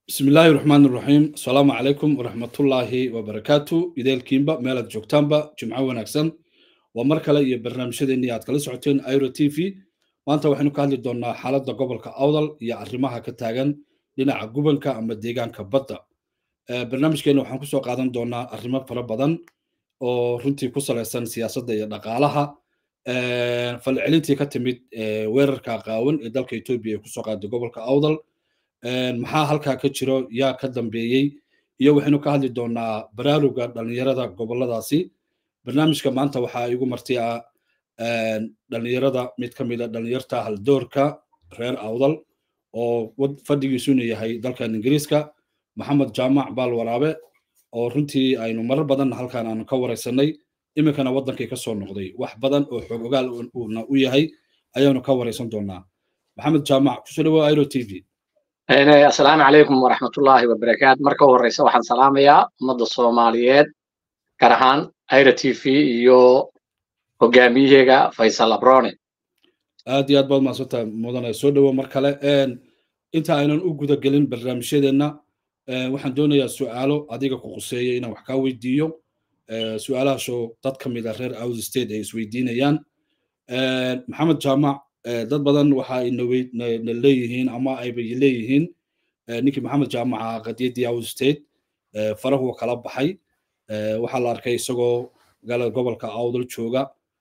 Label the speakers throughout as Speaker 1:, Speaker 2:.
Speaker 1: bismi illaahi raxmaan iraxiim asalaamu calaykum waraxmatullaahi wabarakaatu ideelkiinba meelaad joogtaanba jimco wanaagsan waa mar kale iyo barnaamijyadeennii aad kala socoteen iro t v maanta waxaynu ka hadli doonnaa xaaladda gobolka awdal iyo arrimaha ka taagan dhinaca gubanka ama deegaanka badda barnaamijkeenna waxaan kusoo qaadan doonnaa arrimo fara badan oo runtii ku salaysan siyaasadda iyo dhaqaalaha falcelintii ka timid weerarka qaawan ee dalka etoobiya ee kusoo qaaday gobolka awdal maxaa halkaa ka jiro yaa ka dambeeyey iyo waxaynu ka hadli doonnaa baraaruga dhallinyarada goboladaasi barnaamijka maanta waxaa igu marti ah dhallinyarada mid ka mid a dhallinyarta haldoorka reer awdal oo fadhigiisuna yahay dalkan ingiriiska maxamed jaamac baal waraabe oo runtii aynu marar badan halkan aanu ka waraysanay iminkana waddankii ka soo noqday wax badan oo xoog ogaal uuna u yahay ayaanu ka waraysan doonnaa maxamed jaamac kusoo dhawoa iro t v
Speaker 2: asalaamu calaykum waraxmatullaahi wabarakaatu marka horeysa waxaan salaamayaa ummadda soomaaliyeed gaar ahaan ira t v iyo hogaamiyaheega faysal abrone
Speaker 1: aad iyo aad baad mahadsantahay mudane soo dhowo mar kale inta aynan u guda gelin barnaamijyadeenna waxaan doonayaa su'aalo adiga ku quseeya inaan wax kaa weydiiyo su'aalahaasoo dad ka mid a reer audi state ay isweydiinayaan maxamed jaamac dad badan waxa ay na leeyihiin ama ayba leeyihiin ninkii maxamed jaamaca qadiyaddii audi state farahu kala baxay waxaa la arkay isagoo magaalada gobolka awdal jooga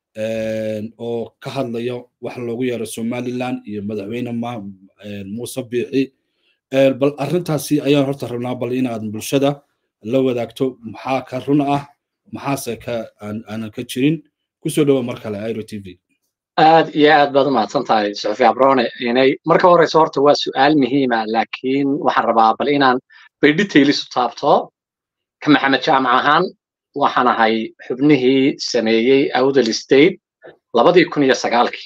Speaker 1: oo ka hadlaya wax loogu yeero somaliland iyo madaxweyne muuse biixi bal arrintaasi ayaan horta rabnaa bal inaad bulshada la wadaagto maxaa ka run ah maxaase ka aanan ka jirin kusoo dhowa mar kale iro t v
Speaker 2: aad iyo aad baad u mahadsan tahay suxufi abrone inay marka horeysa horta waa su'aal muhiima laakiin waxaan rabaa bal inaan bay details u taabto ka maxamed jaamac ahaan waxaan ahay xubnihii sameeyey awdal state labadii kun iyo sagaalkii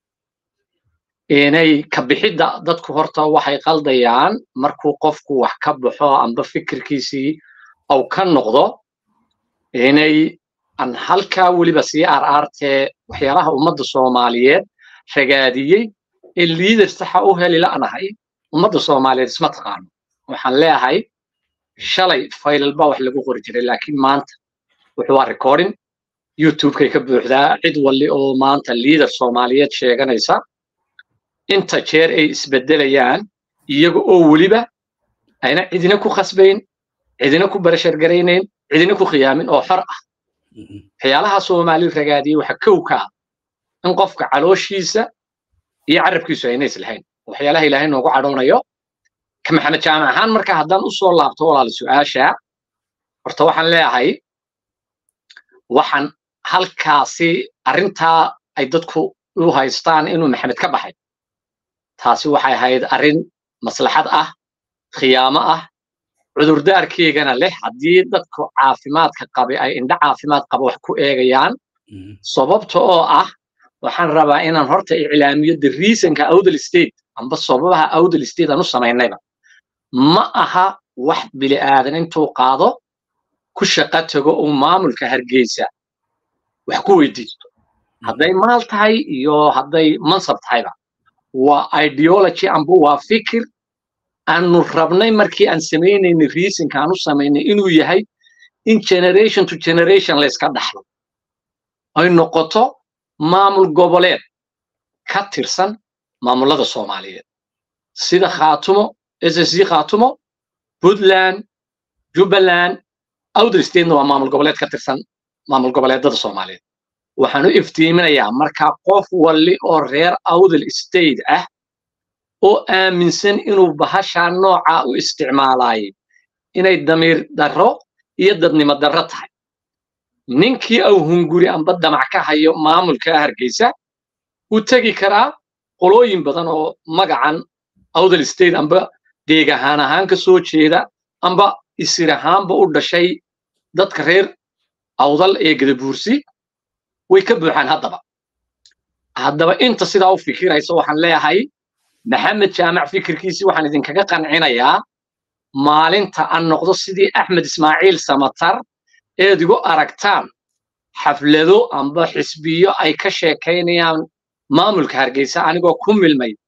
Speaker 2: inay ka bixidda dadku horta waxay qaldayaan markuu qofku wax ka baxo amba fikirkiisii au ka noqdo inay aan halkaa weliba sii arartee waxyaalaha ummadda soomaaliyeed ragaadiyey ee liidar saxa u heli la'nahay ummadda soomaaliyeed isma taqaano waxaan leeyahay shalay faylal baa wax lagu qori jiray laakiin maanta wuxuu waa recording youtubekay ka buuxdaa cid walli oo maanta liidar soomaaliyeed sheeganaysa inta jeer ay isbeddelayaan iyaga oo weliba ayna cidina ku khasbayn cidina ku barashargaraynayn cidina ku khiyaamin oo xor ah waxyaalaha soomaali ragaadiyey waxa kow ka ah in qofka calooshiisa iyo carabkiisu ayna islahayn waxyaalaha ilaahay noogu cadhoonayo ka maxamed jaamac ahaan marka haddaan u soo laabto walaala su'aasha horta waxaan leeyahay waxaan halkaasi arrintaa ay dadku u haystaan inuu maxamed ka baxay taasi waxay ahayd arrin maslaxad ah khiyaamo ah cudurdaarkeygana leh haddii dadku caafimaadka qabi ay indho caafimaad qaba wax ku eegayaan sababta oo ah waxaan rabaa inaan horta iclaamiyo the reasonka awdal state amba sababaha awdal state aan u samaynayba ma aha wax bili aadan intuu qaado ku shaqo tago uu maamulka hargeysa wax ku weydiisto hadday maal tahay iyo hadday mansab tahayba waa ideology amba waa fikir aanu rabnay markii aan samaynaynay reasonka aan u samaynay inuu yahay in generation to generation layska dhaxlo ay noqoto maamul goboleed ka tirsan maamullada soomaaliyeed sida khaatumo ssc khaatumo puntland jubbaland awdal statena waa maamul goboleed ka tirsan maamul goboleedada soomaaliyeed waxaan u iftiiminayaa markaa qof walli oo reer awdal state ah oo aaminsan inuu bahashaa nooca u isticmaalaayay inay damiir darro iyo dadnimo darro tahay ninkii au hunguri amba damac ka hayo maamulka hargeysa wuu tegi karaa qolooyin badan oo magacan awdal state amba deeg ahaan ahaan ka soo jeeda amba isir ahaanba u dhashay dadka reer awdal ee gadabuursi way ka buuxaan haddaba haddaba inta sidaa u fikiraysa waxaan leeyahay maxamed jaamac fikirkiisii waxaan idinkaga qancinayaa maalinta aan noqdo sidii axmed ismaaciil samatar eed igu aragtaan xaflado amba xisbiyo ay ka sheekaynayaan maamulka hargeysa anigoo ku milmay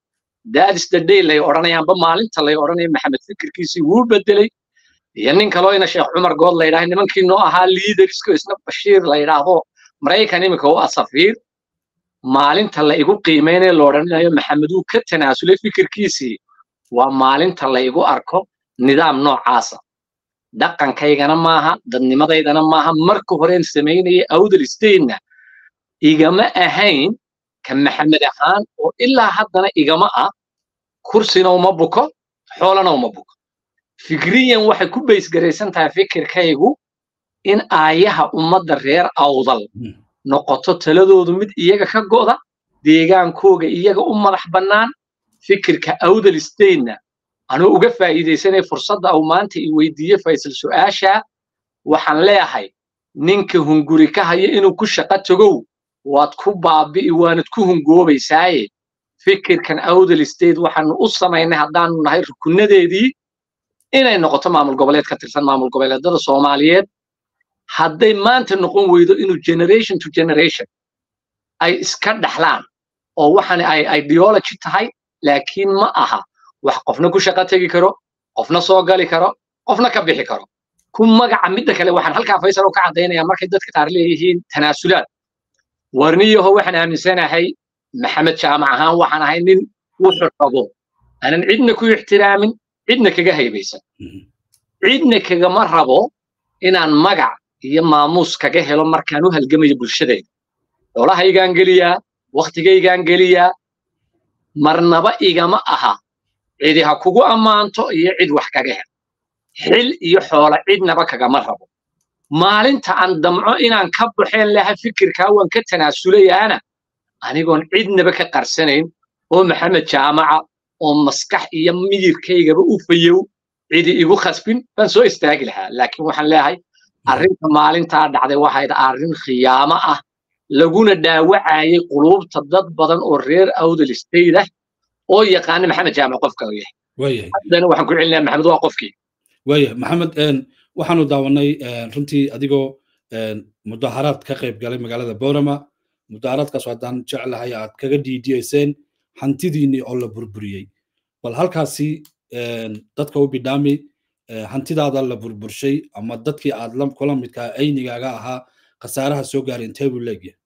Speaker 2: daadis the day lay odhanayaanba maalinta lay odhanaya maxamed fikirkiisii wuu bedelay iyo nin kaloo ina sheekh cumar good la yidhaha nimankii noo ahaa liidersko isna bashiir la yidhaahdo maraykan iminka u asafiir maalinta la igu qiimaynayo la odhanayo maxamed wuu ka tanaasulay fikirkiisii waa maalinta la igu arko nidaam noocaasa dhaqankaygana maaha dadnimadaydana maaha marka horeen samaynaya awdal statena igama ahayn ka maxamed ahaan oo ilaa haddana igama ah kursina uma buko xoolana uma buko fikriyan waxay ku baysgaraysan tahay fikirkaygu in aayaha ummadda reer awdal noqoto taladoodu mid iyaga ka go'da deegaankooga iyaga u madax bannaan fikirka awdal statena anuu uga faa'iidaysanaya fursadda au maanta i weydiiye faysal su'aashaa waxaan leeyahay ninka hunguri ka haya inuu ku shaqo tagow waad ku baabi'i waanad ku hungoobaysaaye fikirkan awdal state waxaanu u samaynay haddaanu nahay rukunnadeedii inay noqoto maamul goboleed ka tirsan maamul goboleedada soomaaliyeed hadday maanta noqon weydo inuu generation to generation ay iska dhaxlaan oo waxan ay ideology tahay laakiin ma aha wax qofna ku shaqo tegi karo qofna soo gali karo qofna ka bixi karo ku magaca midda kale waxaan halkaa faysal ka caddaynaya markay dadka qaar leeyihiin tanaasulaad warniyaho waxaan aaminsanahay maxamed jaamac ahaan waxaan ahay nin wuxuu rabo aanan cidna ku ixtiraamin cidna kaga haybaysan cidna kagama rabo inaan magac iyo maamuus kaga helo markaan u halgamayo bulshadayda xoolahaygaan geliyaa wakhtigaygaan geliyaa marnaba igama aha cidi ha kugu ammaanto iyo cid wax kaga hel xil iyo xoola cidnaba kagama rabo maalinta aan damco inaan ka baxeen laha fikirkaa waan ka tanaasulayaana anigoon cidnaba ka qarsanayn oo maxamed jaamaca oo maskax iyo miyirkaygaba u fayow cidi igu khasbin baan soo istaagi lahaa laakiin waxaan leeyahay arrinta maalintaa dhacday waxayd arrin khiyaamo ah laguna dhaawacayay quluubta dad badan oo reer awdal state ah oo yaqaana maxamed jaamac qofka uu yahay haddana waxaan ku celinayaa maxamed waa qofkii
Speaker 1: waaya maxamed waxaanu daawanay runtii adigoo mudaharaad ka qayb galay magaalada borama mudaharaadkaas haddaan jeclahay aad kaga dhiidiyeyseen hantidiinii oo la burburiyey bal halkaasi dadka u bidhaami hantidaada la burburshay ama dadkii aad kula midkaa aynigaaga ahaa khasaaraha soo gaaray intee buu leegyahay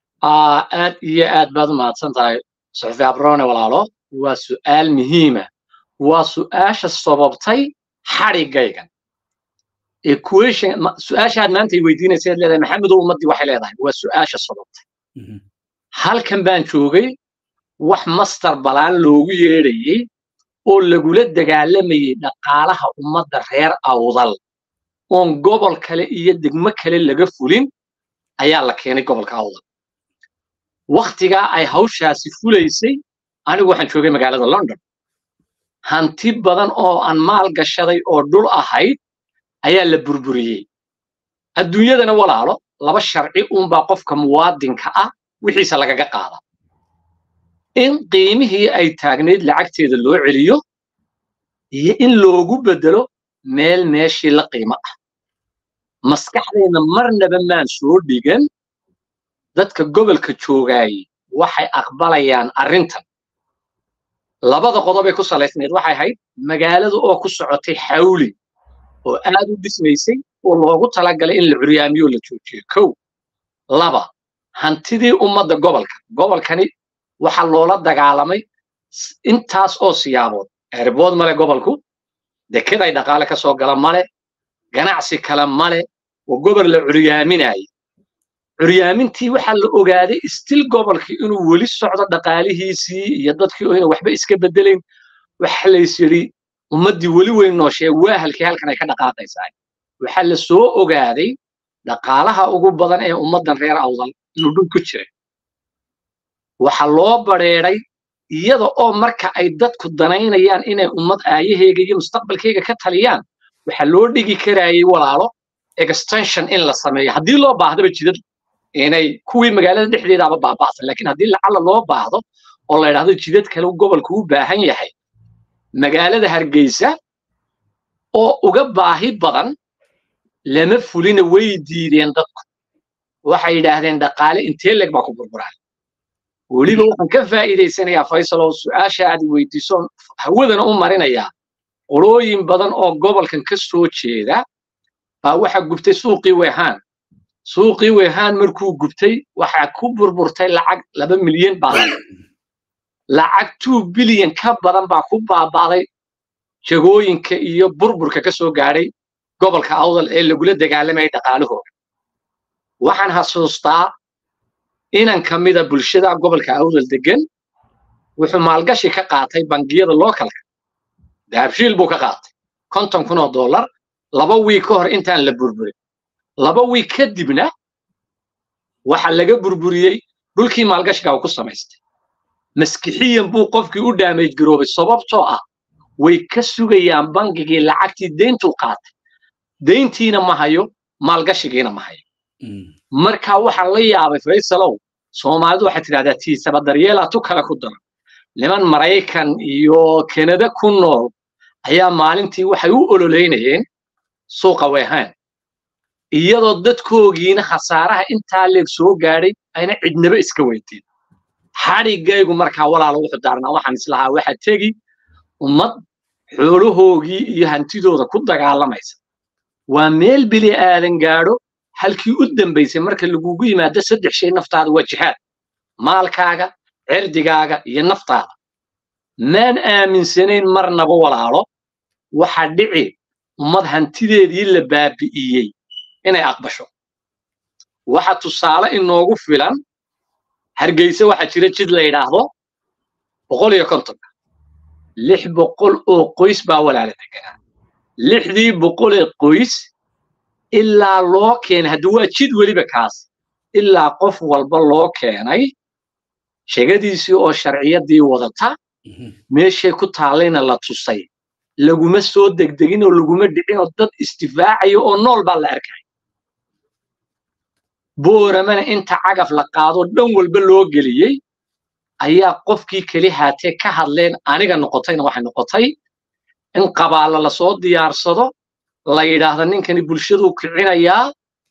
Speaker 2: aad iyo aad baad u mahadsan tahay suxufi abrone walaalo waa su'aal muhiima waa su'aasha sababtay xadhigaygan equation su-aashaad maanta ay weydiinaysa ad leedahay maxamedow ummaddii waxay leedahay waa su-aasha sababtay halkan baan joogay wax master balaan loogu yeedhayey oo lagula dagaalamayey dhaqaalaha ummadda reer awdal oon gobol kale iyo degmo kale laga fulin ayaa la keenay gobolka awdal wakhtigaa ay hawshaasi fulaysay anigu waxaan joogay magaalada london hanti badan oo aan maal gashaday oo dhul ahayd ayaa la burburiyey adduunyadana walaalo laba sharci uunbaa qofka muwaadinka ah wixiisa lagaga qaada in qiimihii ay taagnayd lacagteeda loo celiyo iyo in loogu beddelo meel meeshii la qiimo ah maskaxdayna marnaba maan soo dhigan dadka gobolka joogaayey waxay aqbalayaan arrintan labada qodobay ku salaysnayd waxay ahayd magaalada oo ku socotay xawli oo aad u dhismaysay oo loogu talagalay in la curyaamiyo la joojiyo kow laba hantidii ummadda gobolka gobolkani waxa loola dagaalamay intaas oo siyaabood erbood male gobolku deked ay dhaqaale ka soo gala male ganacsi kale male oo gobol la curyaaminayay curyaamintii waxaa la ogaaday stil gobolkii inuu weli socdo dhaqaalihiisii iyo dadkii oo ina waxba iska bedelayn waxa lays yidhi ummaddii weli weyn nooshee waa halkii halkan ay ka dhaqaaqaysaa waxaa la soo ogaaday dhaqaalaha ugu badan ee ummaddan reer awdal inuu dhul ku jiray waxa loo badheeday iyada oo marka ay dadku danaynayaan inay ummad aayahayga iyo mustaqbalkayga ka taliyaan waxaa loo dhigi karayay walaalo extension in la sameeyo haddii loo baahdaba jidad inay kuwii magaalada dhexdeedaaba baaba'san laakiin haddii lacala loo baahdo oo la yidhaahdo jidad kale gobolku u baahan yahay magaalada hargeysa oo uga baahi badan lama fulina way diideen dadku waxay yidhaahdeen dhaqaale intee leeg baa ku burburaa weliba waxaan ka faa'iidaysanayaa faysal oo su-aasha aad weydiiso hawadana u marinayaa qolooyin badan oo gobolkan ka soo jeeda baa waxaa gubtay suuqii wehaan suuqii wehaan markuu gubtay waxaa ku burburtay lacag laba milyan baa lacag two bilyan ka badan baa ku baaba'day jagooyinka iyo burburka ka soo gaadhay gobolka awdal ee lagula dagaalamayay dhaqaalahooda waxaan xasuustaa inan ka mida bulshada gobolka awdal degan wuxuu maalgashi ka qaatay bangiyada lookalka dahabshiil buu ka qaatay konton kun oo dollar laba wiig ka hor intaan la burburin laba wiig kadibna waxa laga burburiyey dhulkii maalgashiga uu ku samaystay maskixiyan buu qofkii u dhaamayd garoobay sababtoo ah way ka sugayaan bangigii lacagtii deyntuu qaatay deyntiina ma hayo maalgashigiina ma hayo marka waxaa la yaabay faysalow soomaalidu waxay tidhahdaa tiisaba daryeela tu kale ku daran niman maraykan iyo kanada ku nool ayaa maalintii waxay u ololeynayeen suuqa wehaan iyadoo dadkoogiina khasaaraha intaa leeg soo gaadhay ayna cidnaba iska weydiin xadhigaygu markaa walaala wuxuu daarnaa waxaan islahaa waxaa tegi ummad xoolahoogii iyo hantidooda ku dagaalamaysa waa meel bili aadan gaadho halkii u dambaysay marka lagugu yimaado saddex shay naftaada waa jihaad maalkaaga cirdigaaga iyo naftaada maan aaminsanayn marnaba walaalo waxa dhici ummad hantideedii la baabi'iyey inay aqbasho waxa tusaale inoogu filan hargeysa waxaa jira jid la yidhaahdo boqol iyo kontonka lix boqol oo qoys baa walaala deganaa lixdii boqol ee qoys ilaa loo keenay hadda waa jid weliba kaas ilaa qof walba loo keenay shegadiisii oo sharciyadii wadata meeshay ku taallayna la tusay laguma soo degdegin oo laguma dhicin oo dad istifaacayo oo nool baa la arkay booramana inta cagaf la qaado dhan walba loo geliyey ayaa qofkii keli haatee ka hadleen aniga noqotayna waxay noqotay in qabaalla lasoo diyaarsado la yidhaahdo ninkani bulshaduu kicinayaa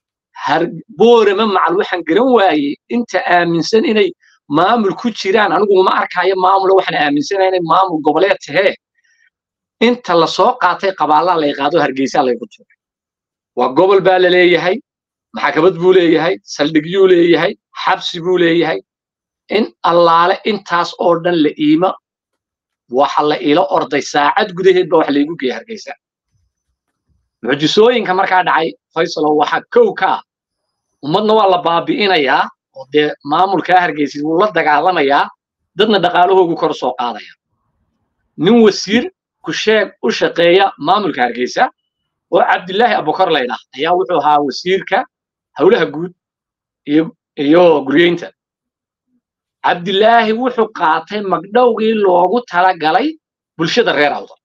Speaker 2: boorama macal waxaan garan waayey inta aaminsan inay maamul ku jiraan anigu uma arkaayo maamula waxaan aaminsanayaa inay maamul goboleed tahee inta lasoo qaatay qabaallaa lay qaado hargeysaa laygu tuuray waa gobol baa la leeyahay maxkamad buu leeyahay saldhigyuu leeyahay xabsi buu leeyahay in allaale intaas oo dhan la iima waxa la ila orday saacad gudaheed ba wax laygu geeyay hargeysa mucjisooyinka markaa dhacay faysalow waxaa kow ka ah ummadna waa la baabi'inayaa oo dee maamulkaa hargeysa wuu la dagaalamayaa dadna dhaqaalahoogu kor soo qaadaya nin wasiir ku sheeg u shaqeeya maamulka hargeysa oo cabdilaahi abukar laydhah ayaa wuxuu ahaa wasiirka howlaha guud iyo iyo guryeynta cabdilaahi wuxuu qaatay magdhowgii loogu talagalay bulshada reer awdal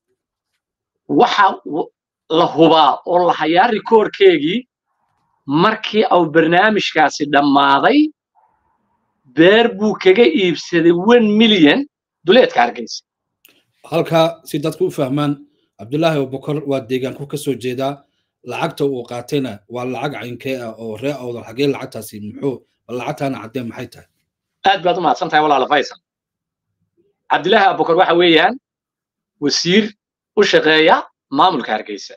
Speaker 2: waxa la hubaa oo la hayaa rikoorkeegii markii au barnaamijkaasi dhammaaday beer buu kaga iibsaday one milyan duleedka hargeysa
Speaker 1: halkaa si dadku u fahmaan cabdulaahi abubakar waa deegaanku ka soo jeedaa lacagta uu qaatayna waa lacag caynkee ah oo reer awdal xagee lacagtaasi muxuu lacagtaana caddee maxay tahay
Speaker 2: aad baad u mahadsan tahay walaala faysal cabdilaahi abubakar waxa weeyaan wasiir u shaqeeya maamulka hargeysa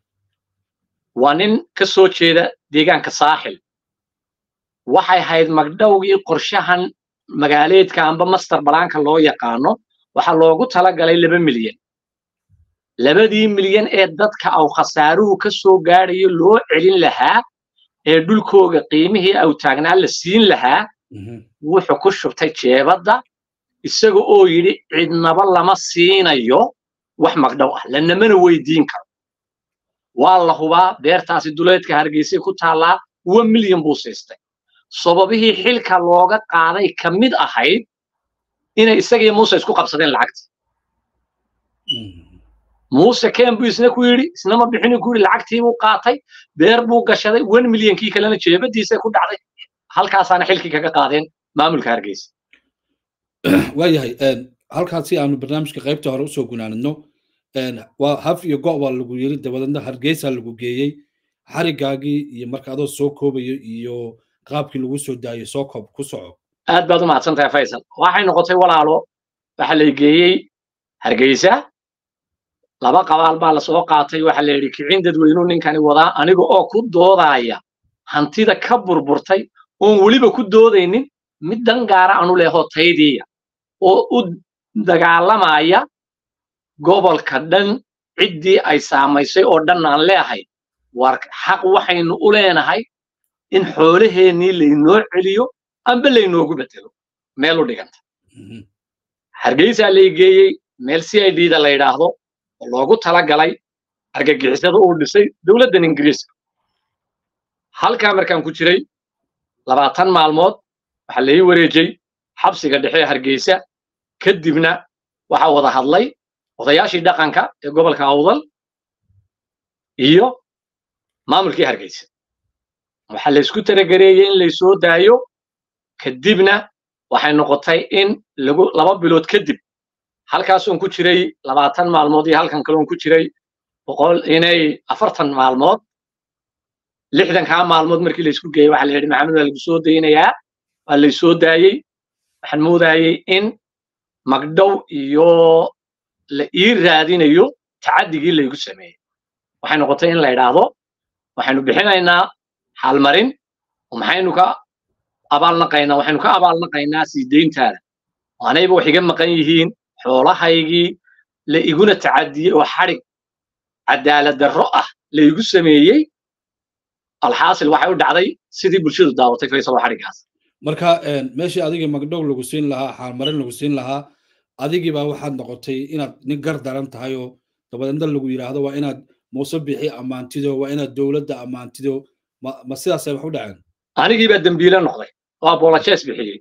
Speaker 2: waa nin ka soo jeeda deegaanka saaxil waxay ahayd magdhowgii qorshahan magaaleedka amba master balaanka loo yaqaano waxaa loogu talagalay laba milyan labadii milyan ee dadka aw khasaaruhu ka soo gaadhayo loo celin lahaa ee dhulkooga qiimihii aw taagnaa la siin lahaa wuxuu ku shubtay jeebadda isaga oo yidhi cidnaba lama siinayo wax magdhow ah lanamana weydiin karo waa la hubaa beertaasi duleedka hargeysay ku taallaa uwa milyan buu siistay sababihii xilka looga qaaday ka mid ahayd inay isagii muuse isku qabsadeen lacagta muuse ken buu isna ku yidhi isna ma bixinu ku yidhi lacagtii buu qaatay beer buu gashaday one milyankii kalena jeebadiisa ku dhacday halkaasaana xilkii kaga qaadeen maamulka hargeysa
Speaker 1: waayahay halkaas si aanu barnaamijka qaybta hore usoo gunaanidno waa haf iyo go' baa lagu yiri dabadeedna hargeysa lagu geeyey xarigaagii iyo marka adoo soo koobayo iyo qaabkii lagu soo daayay soo koob ku soco
Speaker 2: aad baad u mahadsan tahay faysal waxay noqotay walaalo waxa la geeyey hargeysa laba qabaal baa lasoo qaatay waxa la yidhi kicin dadweynuu ninkani wadaa aniga oo ku doodaya hantida ka burburtay oon weliba ku doodaynin mid dan gaara anu leeho taydiya oo u dagaalamaya gobolka dhan ciddii ay saamaysay oo dhan aan leehay war xaq waxaynu u leenahay in xoolaheennii laynoo celiyo amba laynoogu bedelo meel u dhiganta hargeysaa lay geeyey meel c i d da la yidhaahdo oo loogu talagalay argagixisada uu dhisay dowladdan ingiriiska halkaa markaan ku jiray labaatan maalmood waxaa lai wareejey xabsiga dhexe ee hargeysa kadibna waxaa wada hadlay odayaashii dhaqanka ee gobolka awdal iyo maamulkii hargeysa waxaa laysku talagereeyey in laysoo daayo kadibna waxay noqotay in lagu laba bilood kadib halkaasoon ku jiray labaatan maalmood iyo halkan kaloon ku jiray boqol inay afartan maalmood lixdankaa maalmood markii laysku geeyey waxaa la yidhi maxamed waa lagu soo daynayaa waa laysoo daayey waxaan moodayey in magdhow iyo la ii raadinayo tacaddigii laygu sameeyey waxay noqotay in la yidhaahdo waxaynu bixinaynaa xaalmarin oo maxaynu ka abaalnaqaynaa waxaynu ka abaalnaqaynaa sii deyntaada anayba wax iga maqan yihiin xoolahaygii la iguna tacadiyey oo xadhig cadaalad darro ah la igu sameeyey alxaasil waxay u dhacday sidii bulshadu daawatay faysal oo xadhiggaas
Speaker 1: marka meeshii adigii magdhow lagu siin lahaa xaalmarin lagu siin lahaa adigii baa waxaad noqotay inaad nin gar daran tahay oo dabadeedna lagu yidhaahdo waa inaad muuse bixi ammaantido waa inaad dowladda ammaantido ma ma sidaasay wax u dhaceen
Speaker 2: anigii baa dembiile noqday oo apologies bixiyey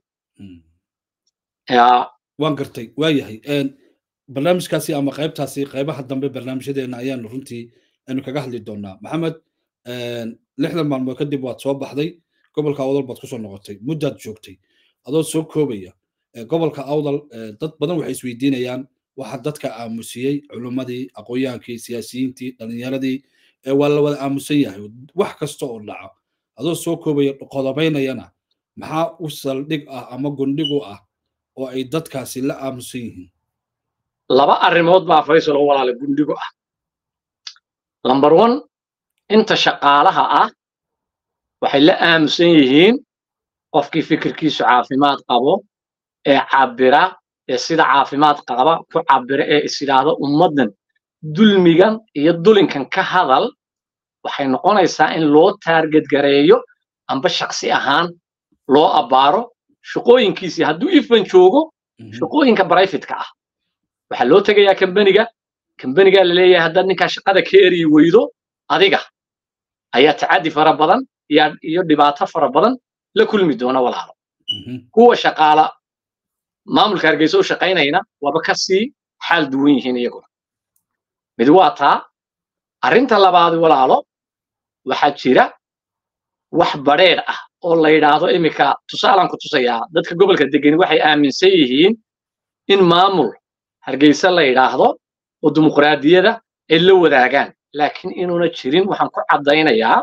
Speaker 1: waan gartay waa yahay barnaamijkaasi ama qaybtaasi qaybaha dambe barnaamijyadeena ayaanu runtii aynu kaga hadli doonaa maxamed lixdan maalmood kadib waad soo baxday gobolka awdal baad kusoo noqotay muddaad joogtay adoo soo koobaya gobolka awdal dad badan waxay isweydiinayaan waxa dadka aamusiyey culimmadii aqoonyaankii siyaasiyiintii dhalinyaradii waa la wada aamusan yahay wax kasta oo dhaco adoo soo koobaya qodobaynayana maxaa u saldhig ah ama gundhig u ah oo ay dadkaasi la aamusan yihiin
Speaker 2: laba arrimood baa faysal oo walaala gundhigo ah lamber one inta shaqaalaha ah waxay la aamusan yihiin qofkii fikirkiisu caafimaad qabo ee cabira ee sida caafimaad qaba ku cabira ee is yidhaahdo ummaddan dulmigan iyo dulinkan ka hadal waxay noqonaysaa in loo taarget gareeyo amba shaksi ahaan loo abbaaro shaqooyinkiisii hadduu ifan joogo shaqooyinka brifatka ah waxaa loo tegayaa kambaniga kambanigaa la leeyahay haddaad ninkaa shaqada ka eriyi weydo adiga ayaa tacaddi fara badan iyo dhibaato fara badan la kulmi doona walaalo kuwa shaqaala maamulka hargeysa u shaqaynayna waaba ka sii xaal duwan yihiin iyaguna mid waa taa arrinta labaad walaalo waxaa jira wax badheedh ah oo la yidhaahdo iminka tusaalaan ku tusayaa dadka gobolka degeni waxay aaminsan yihiin in maamul hargeysa la yidhaahdo oo dimuqraadiyada ay la wadaagaan laakiin inuuna jirin waxaan ku caddaynayaa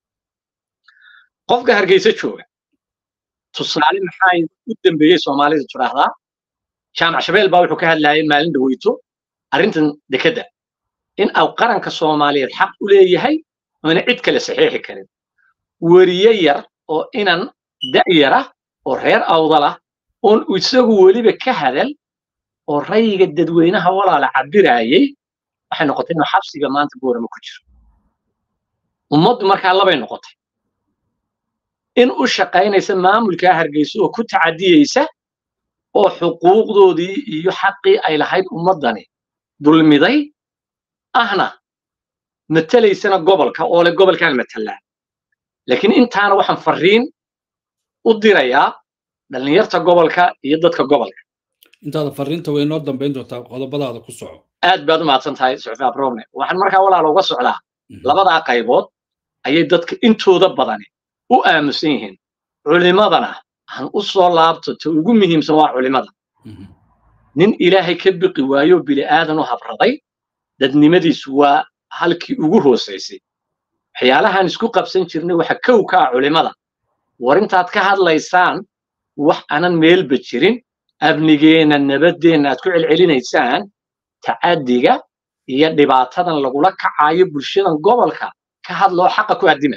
Speaker 2: qofka hargeysa jooga tusaale maxaa u dambeeyey soomaalida tidhaahdaa jaamac shabeel baa wuxuu ka hadlayay maalin dhaweyto arrintan dekedda in au qaranka soomaaliyeed xaq u leeyahay oona cid kale saxiixi karin weriye yar oo inan da'yar ah oo reer awdal ah oon isagu weliba ka hadal oo rayiga dadweynaha walaala cabiraayey waxay noqotay inuu xabsiga maanta boorama ku jiro ummaddu markaa labay noqotay in u shaqaynaysa maamulkaa hargeysa oo ku tacadiyeysa oo xuquuqdoodii iyo xaqii ay lahayd ummaddani dulmiday ahna matelaysana gobolka oo le gobolkaan matalaa laakiin intaana waxaan farriin u dirayaa dhallinyarta gobolka iyo dadka gobolka
Speaker 1: intaada farriinta way noo dambayn doontaa qodobadaada ku soco
Speaker 2: aad baad u mahadsan tahay suxufi abrone waxaan markaa walaala uga socdaa labadaa qaybood ayay dadka intooda badani u aamusan yihiin culimadana han u soo laabto ta ugu muhiimsan waa culimada nin ilaahay ka biqi waayo bili aadan u habraday dadnimadiisu waa halkii ugu hoosaysay waxyaalahaan isku qabsan jirnay waxa kow ka ah culimada war intaad ka hadlaysaan wax aanan meelba jirin amnigeenna nabadeenna aad ku celcelinaysaan tacaddiga iyo dhibaatadan lagula kacayo bulshadan gobolka ka hadloo xaqa ku addima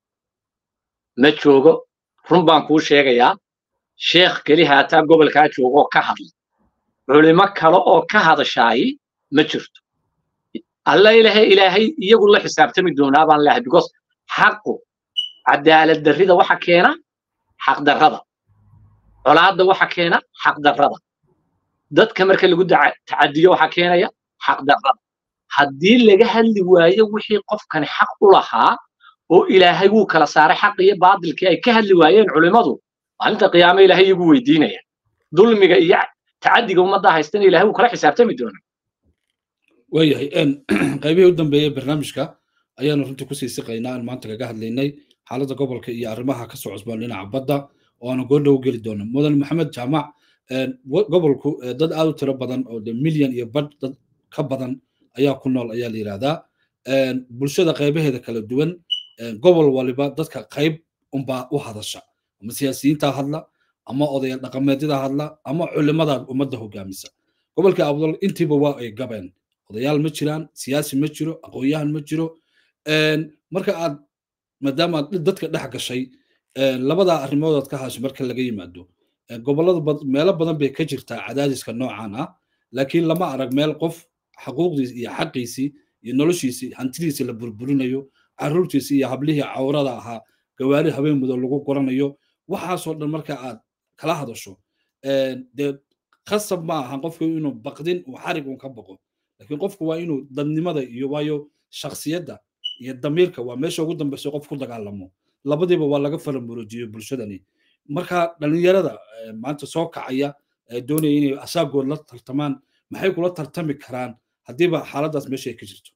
Speaker 2: ma joogo run baan kuu sheegayaa sheekh keli haataa gobolkaa joogoo ka hadla culimo kale oo ka hadashaayi ma jirto alla ilahay ilaahay iyagu la xisaabtami doonaa baan leehay because xaqu cadaalad darrida waxa keena xaq darrada colaadda waxa keena xaq darrada dadka marka lagu tacadiyo waxa keenaya xaq darrada haddii laga hadli waayo wixii qofkani xaq u lahaa oo ilaahay wuu kala saaray xaq iyo baadilkii ay ka hadli waayeen culimmadu maalinta qiyaame ilaahay iyagu weydiinaya dulmiga iyo tacadiga ummadda haystana ilahay wuu kala xisaabtami doonaa
Speaker 1: waayahay qaybihii u dambeeyey barnaamijka ayaanu runtii kusii siqaynaa aan maanta kaga hadlaynay xaaladda gobolka iyo arrimaha ka soo cusbaan dhinaca badda oo aanu goordhow geli doono mudan maxamed jaamac gobolku dad aad u tiro badan oo de milyan iyo badh dad ka badan ayaa ku nool ayaa la yidhahdaa bulshada qaybaheeda kala duwan gobol waliba dadka qayb unbaa u hadasha ama siyaasiyiinta hadla ama odaya dhaqameedyada hadla ama culimada ummadda hogaamisa gobolka abdul intiiba waa ay gabeen odayaal ma jiraan siyaasi ma jiro aqoon-yahan ma jiro marka aad maadaama aad dadka dhex gashay labada arrimood aad ka hashay marka laga yimaado gobollada meelo badan bay ka jirtaa cadaadiska noocan ah laakiin lama arag meel qof xaquuqdiisi iyo xaqiisii iyo noloshiisii hantidiisi la burburinayo carruurtiisi iyo hablihii cawrada ahaa gawaari habeen mudo lagu goranayo waxaasoo dhan marka aad kala hadasho dee khasab ma ahan qofku inuu baqdin uu xarig un ka baqo laakiin qofku waa inuu dadnimada iyo waayo shaksiyadda iyo damiirka waa meesha ugu dambeysa qof ku dagaalamo labadiiba waa laga faramurojiyo bulshadani marka dhalinyarada maanta soo kacaya doonaya inay asaagood la tartamaan maxay kula tartami karaan haddiiba xaaladaas meesha ay ka jirto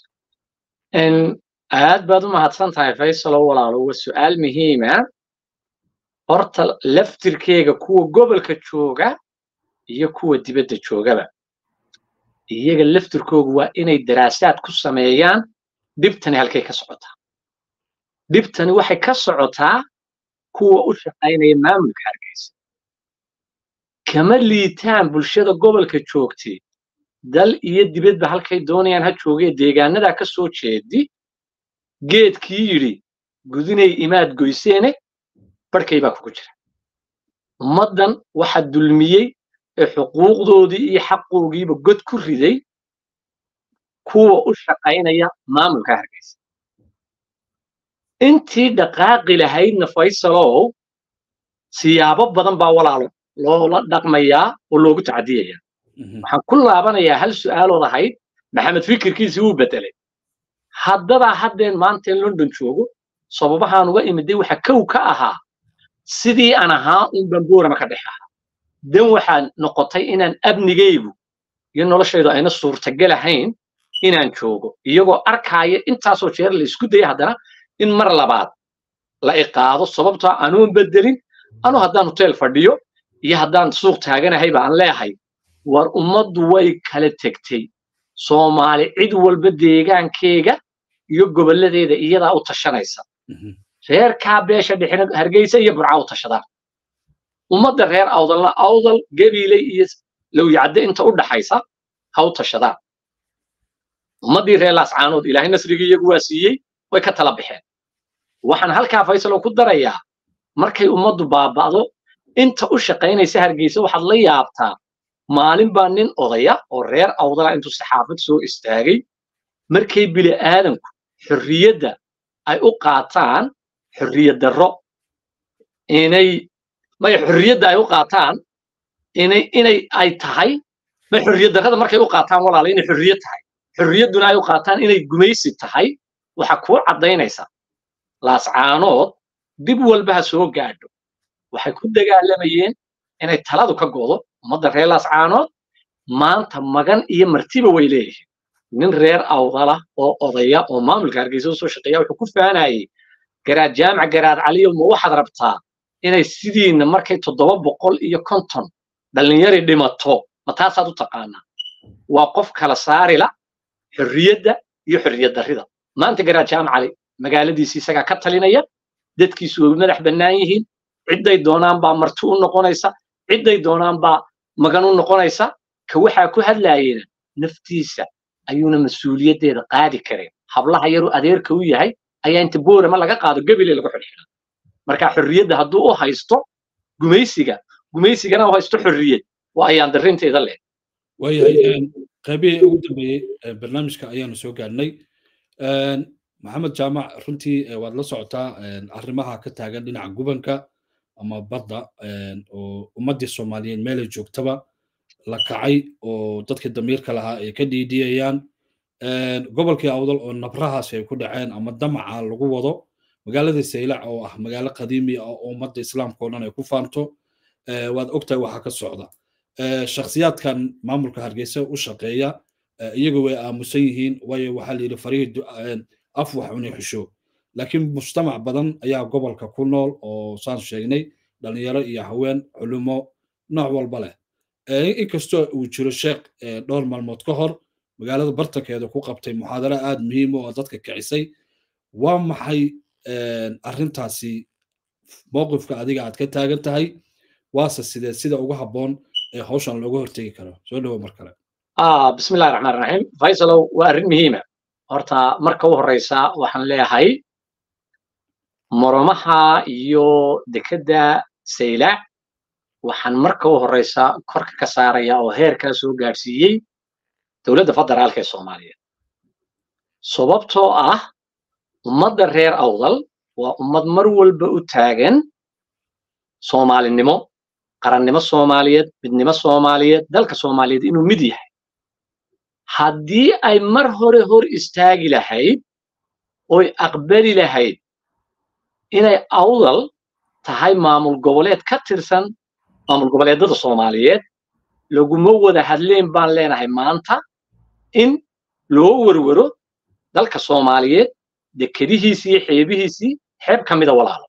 Speaker 2: aad baad u mahadsan tahay faysalow walaalo waa su'aal muhiima horta laftirkeega kuwa gobolka jooga iyo kuwa dibadda joogaba iyaga laftirkoogu waa inay daraasaad ku sameeyaan dhibtani halkay ka socotaa dhibtani waxay ka socotaa kuwa u shaqaynaya maamulka hargeysa kama liitaan bulshada gobolka joogtay dal iyo dibadba halkay doonayaan ha joogee deegaanadaa ka soo jeedi geedkii yidhi gudinay imaad goyseene barhkay baa kugu jira ummaddan waxa dulmiyey ee xuquuqdoodii iyo xaqoogiiba god ku riday kuwa u shaqaynaya maamulka hargeysa intii dhaqaaqi lahaydna faysalow siyaabo badan baa walaalo loola dhaqmayaa oo loogu tacadiyaya waxaan ku laabanayaa hal su'aalood ahayd maxamed fikirkiisii wuu bedelay haddadaa haddeen maanta in london joogo sababahaan uga imiday waxa kow ka ahaa sidii aan ahaa un bamboorama ka dhex ahaa dan waxaa noqotay inaan amnigaygu iyo noloshaydu ayna suurtagal ahayn inaan joogo iyagoo arkaaya intaasoo jeer la isku daya haddana in mar labaad la iqaado sababtoo anuun bedelin anu haddaan hotel fadhiyo iyo haddaan suuq taaganahay baan leehay war ummaddu way kala tegtay soomaali cid walba deegaankeega iyo gobolladeeda iyadaa u tashanaysa reerkaa beesha dhexina hargeysa iyo burca u tashadaan ummadda reer awdalna awdal gabiiley iyo lowyacadde inta u dhaxaysa ha u tashadaan ummaddii reer laascaanood ilaahay nasrigii iyagu waa siiyey way ka tala baxeen waxaan halkaa faysalow ku darayaa markay ummaddu baaba'do inta u shaqaynaysa hargeysa waxaad la yaabtaa maalin baa nin odaya oo reer awdala intuu saxaafad soo istaagay markay bili aadanku xorriyadda ay u qaataan xorriyad darro inay may xorriyadda ay u qaataan inay inay ay tahay may xorriyad darrada markay u qaataan walaala inay xorriyad tahay xorriyadduna ay u qaataan inay gumaysi tahay waxa kuu caddaynaysa laascaanood dib walba ha soo gaadho waxay ku dagaalamayeen inay taladu ka godo ummadda reer laascaanood maanta magan iyo martiba way leeyihiin nin reer awdala oo odaya oo maamulka hargeysa u soo shaqeeya wuxuu ku faanayey garaad jaamac garaad caliyo ma waxaad rabtaa inay sidiina markay toddoba boqol iyo konton dhallinyari dhimato ma taasaad u taqaanaa waa qof kala saarila xorriyadda iyo xorriyad darrida maanta garaad jaamac cali magaaladiisi isagaa ka talinaya dadkiisu way madax bannaan yihiin cidday doonaan baa marti u noqonaysa cidday doonaan baa magan u noqonaysa ka waxaa ku hadlaayena naftiisa ayuuna mas-uuliyaddeeda qaadi kareen hablaha yaruu adeerka u yahay ayaa inta boorama laga qaado gebile lagu xidhxidha marka xorriyadda hadduu u haysto gumaysiga gumaysigana u haysto xorriyad waa ayaan darinteeda leh
Speaker 1: waayahay qaybihii ugu dambeeyey barnaamijka ayaanu soo gaadhnay maxamed jaamac runtii waad la socotaa arrimaha ka taagan dhinaca gubanka ama badda oo ummaddii soomaaliyeed meelay joogtaba la kacay oo dadkii damiirka lahaa ay ka dhiidhiyayaan gobolkii awdal oo nabrahaas ay ku dhaceen ama damaca lagu wado magaalada saylac oo ah magaalo qadiimi ah oo ummadda islaamka oo dhan ay ku faanto waad ogtahay waxaa ka socda shakhsiyaadkan maamulka hargeysa u shaqeeya iyagu way aamusan yihiin waayo waxaa la yidhi farihii af wax cunay xusho laakiin mujtamac badan ayaa gobolka ku nool oo saan sheegnay dhalinyaro iyo haween culimo nooc walba leh inkastoo uu jiro sheekh dhowr maalmood ka hor magaalada bartankeeda ku qabtay muxaadaro aad muhiim oo dadka kicisay waa maxay arrintaasi mowqifka adiga aad ka taagan tahay waase sidee sida ugu habboon ee hawshan looga hortegi karo soo dhowo mar kale
Speaker 2: bismillahi raxmaan raxiim faysalow waa arrin muhiima horta marka u horreysa waxaan leeyahay moromaha iyo dekedda saylac waxaan marka u horreysa korka ka saaraya oo heerkaa soo gaadhsiiyey dowladda federaalka ee soomaaliyeed sababtoo ah ummadda reer awdal waa ummad mar walba u taagan soomaalinimo qarannimo soomaaliyeed midnimo soomaaliyeed dalka soomaaliyeed inuu mid yahay haddii ay mar hore hor istaagi lahayd oy aqbali lahayd inay awdal tahay maamul goboleed ka tirsan maamul goboleedada soomaaliyeed laguma wada hadleen baan leenahay maanta in loo werwero dalka soomaaliyeed dekedihiisii iyo xeebihiisii xeeb ka mida walaalo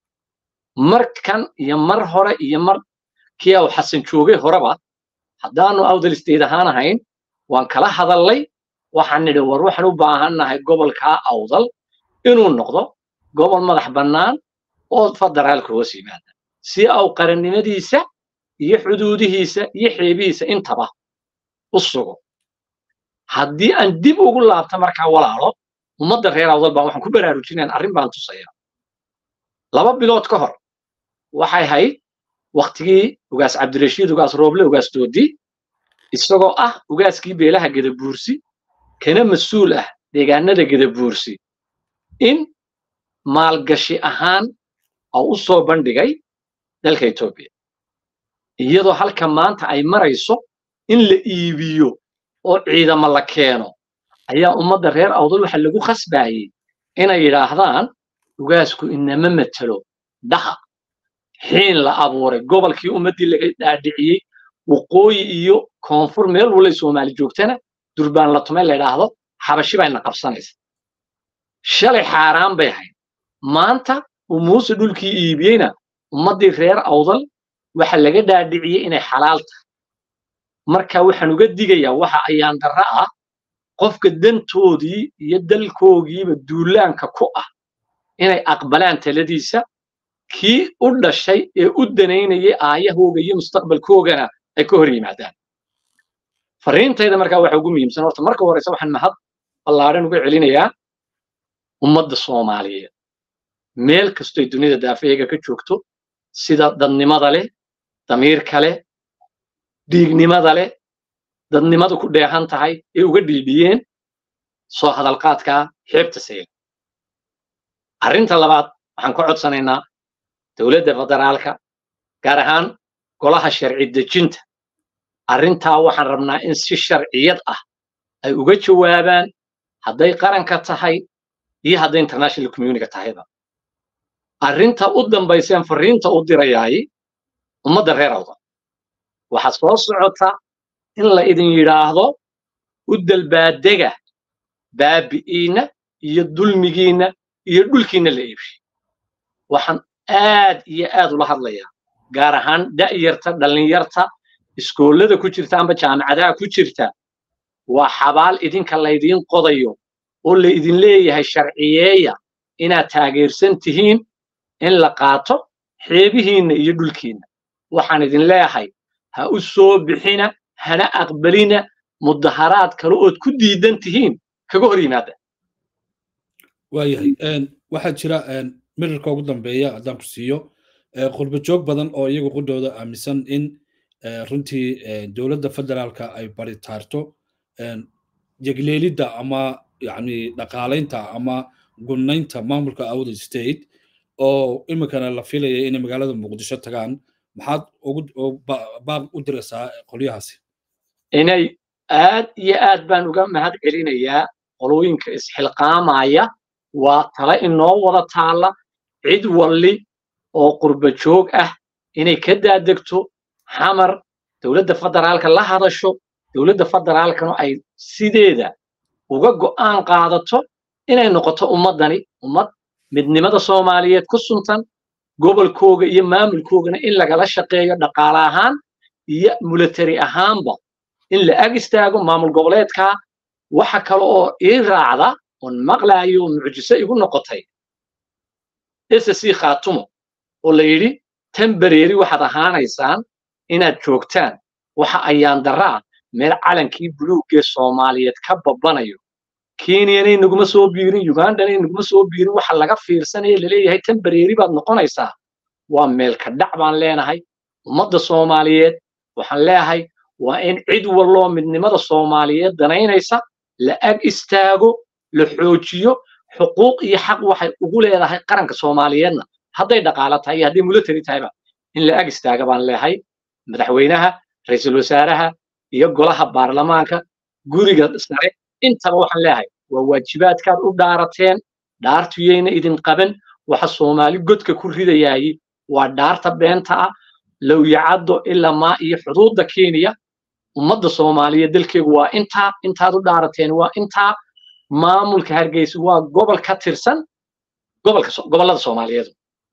Speaker 2: markan iyo mar hore iyo mar kii au xasan joogay horeba haddaanu awdal isteed ahaan ahayn waan kala hadallay waxaan nidhi war waxaan u baahannahay gobolkaa awdal inuu noqdo gobol madax bannaan oo federaalka hoos yimaada si au qarannimadiisa iyo xuduudihiisa iyo xeebihiisa intaba u sugo haddii aan dib ugu laabta markaa walaalo ummadda reer awdal baan waxaan ku baraarujinayn arrin baan tusaya laba bilood ka hor waxay hayd waktigii ugaas cabdirashiid ugaas rooble ugaas doodi isagoo ah ugaaskii beelaha gedabuursi kana mas-uul ah deegaanada gedabuursi in maalgashi ahaan oo u soo bandhigay dalka etoobiya iyadoo halka maanta ay marayso in la iibiyo oo ciidamo la keeno ayaa ummadda reer awdal waxa lagu khasbaayey inay yidhaahdaan ugaasku inama matelo dhaha xiin la abuuray gobolkii ummaddii laga dhaadhiciyey waqooyi iyo koonfur meel walay soomaali joogtana durbaan la tume la yidhaahdo xabashi bayna qabsanaysa shalay xaaraan bay ahayd maanta uu muuse dhulkii iibiyeyna ummaddii reer awdal waxa laga dhaadhiciyey inay xalaal tahay marka waxaan uga digayaa waxa ayaan darra ah qofka dantoodii iyo dalkoogiiba duulaanka ku ah inay aqbalaan taladiisa kii u dhashay ee u danaynayay aayahooga iyo mustaqbalkoogana ay ka hor yimaadaan fariintayda markaa waxa ugu muhiimsan horta marka horeysa waxaan mahad ballaadhan uga celinayaa ummadda soomaaliyeed meel kastoy dunida daafeega ka joogto sida dadnimada leh damiirka leh dhiignimada leh dadnimadu ku dheehan tahay ee uga dhiibiyeen soo hadalqaadkaa xeebta sayla arrinta labaad waxaan ka codsanaynaa dowladda federaalka gaar ahaan golaha sharci dejinta arrintaa waxaan rabnaa in si sharciyad ah ay uga jawaabaan hadday qaranka tahay iyo hadday international community tahayba arrinta u dambayseen fariinta u dirayaay ummadda reer awda waxaa soo socota in la idin yidhaahdo u dalbaadega baabi'iinna iyo dulmigiinna iyo dhulkiinna la iibshay waxaan aad iyo aad ula hadlayaa gaar ahaan da'yarta dhallinyarta iskoollada ku jirta amba jaamacadaha ku jirta waa xabaal idinka laydiin qodayo oo la idin leeyahay sharciyeeya inaad taageersan tihiin in la qaato xeebihiinna iyo dhulkiinna waxaan idin leeyahay ha u soo bixina hana aqbalina mudaharaad kale ood ku diidan tihiin kaga hor yimaada
Speaker 1: waayahay waxaa jira mirirka ugu dambeeya haddaan ku siiyo qurba joog badan oo iyagu qudhooda aaminsan in runtii dowladda federaalka ay baritaarto yegleelidda ama yani dhaqaalaynta ama gunnaynta maamulka awda state oo iminkana la filaya inay magaalada muqdisho tagaan maxaad baaq u diraysaa qolyahaasi
Speaker 2: inay aad iyo aad baan uga mahad celinayaa qolooyinka isxilqaamaya waa tala inoo wada taalla cid walli oo qurba joog ah inay ka daadegto xamar dowladda federaalka la hadasho dowladda federaalkana ay sideeda uga go'aan qaadato inay noqoto ummaddani ummad midnimada soomaaliyeed ku suntan gobolkooga iyo maamulkoogana in lagala shaqeeyo dhaqaale ahaan iyo military ahaanba in la ag istaago maamul goboleedkaa waxa kale oo ii raacda oon maqlaayo mucjiso igu noqotay ssc khaatumo oo la yidhi tembareeri waxaad ahaanaysaan inaad joogtaan waxa ayaan daraa meel calankii buluuggee soomaaliyeed ka babanayo kenyanay naguma soo biirin ugandanay naguma soo biirin waxa laga fiirsanaya laleeyahay tembareeri baad noqonaysaa waa meelka dhac baan leenahay ummadda soomaaliyeed waxaan leeyahay waa in cid walloo midnimada soomaaliyeed danaynaysa la ag istaago la xoojiyo xuquuq iyo xaq waxay ugu leedahay qaranka soomaaliyeedna hadday dhaqaalo tahay iyo hadday military tahayba in la ag istaaga baan leeyahay madaxweynaha ra-iisul wasaaraha iyo golaha baarlamaanka guriga sare intaba waxaan leeyahay waa waajibaadkaad u dhaarateen dhaartuyayna idin qaban waxa soomaali godka ku ridayaayey waa dhaarta beenta ah lowyacaddo ilaa maa iyo xuduudda kenya ummadda soomaaliyeed dalkeegu waa intaa intaad u dhaarateen waa intaa maamulka hargeysa waa gobol ka tirsan gobolka gobollada soomaaliyeed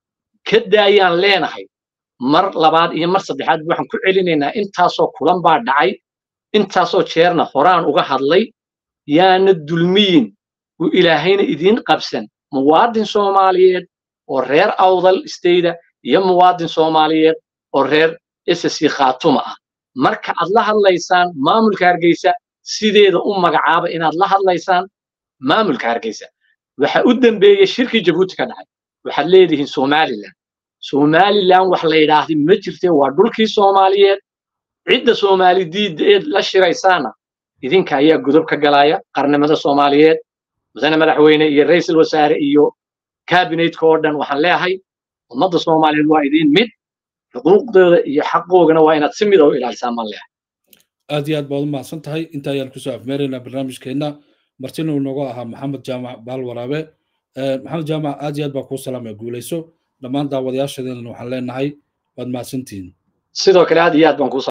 Speaker 2: ka daayaan leenahay mar labaad iyo mar saddexaad waxaan ku celinaynaa intaasoo kulan baa dhacay intaasoo jeerna horaan uga hadlay yaana dulmiyin uu ilaahayna idiin qabsan muwaadin soomaaliyeed oo reer awdal stayda iyo muwaadin soomaaliyeed oo reer ssc khaatuma ah marka aad la hadlaysaan maamulka hargeysa sideeda u magacaaba inaad la hadlaysaan maamulka hargeysa waxa u dambeeyey shirkii jabuuti ka dhacay waxaad leedihiin somalilan somalilan wax la yidhaahdi ma jirte waa dhulkii soomaaliyeed cidda soomaali diidda eed la shiraysaana idinka ayaa godob ka galaya qarnimada soomaaliyeed mudane madaxweyne iyo ra-iisul wasaare iyo kabinetka oo dhan waxaan leeyahay ummadda soomaaliyeed waa idin mid xuquuqdooda iyo xaqoogana waa inaad si mid oo ilaalisaan baan leeyahay
Speaker 1: aad iyo aad baad u mahadsan tahay inta ayaan kusoo afmeeraynaa barnaamijkeenna martina uu noogu ahaa maxamed jaamac baal waraabe maxamed jaamac aad iyo aad baa kuu salaamaya guulayso dhammaan daawadayaashadeena waxaan leenahay waad mahadsantihiin
Speaker 2: sidoo kale aad iyo aad baan kuu